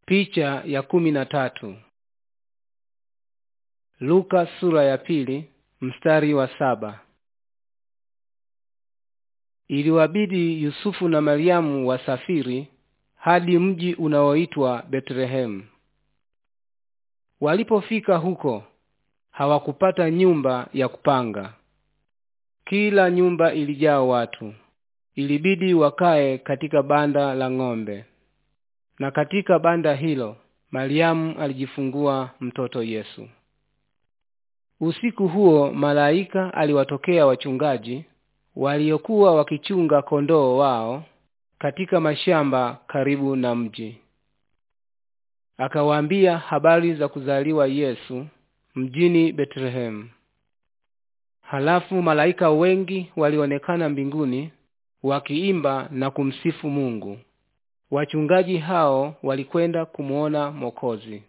Picha ya kumi na tatu. Luka sura ya pili mstari wa saba. Iliwabidi Yusufu na Mariamu wasafiri hadi mji unaoitwa Betlehemu. Walipofika huko hawakupata nyumba ya kupanga. Kila nyumba ilijaa watu. Ilibidi wakae katika banda la ng'ombe. Na katika banda hilo Mariamu alijifungua mtoto Yesu. Usiku huo malaika aliwatokea wachungaji waliokuwa wakichunga kondoo wao katika mashamba karibu na mji. Akawaambia habari za kuzaliwa Yesu mjini Betlehemu. Halafu malaika wengi walionekana mbinguni wakiimba na kumsifu Mungu. Wachungaji hao walikwenda kumuona Mwokozi.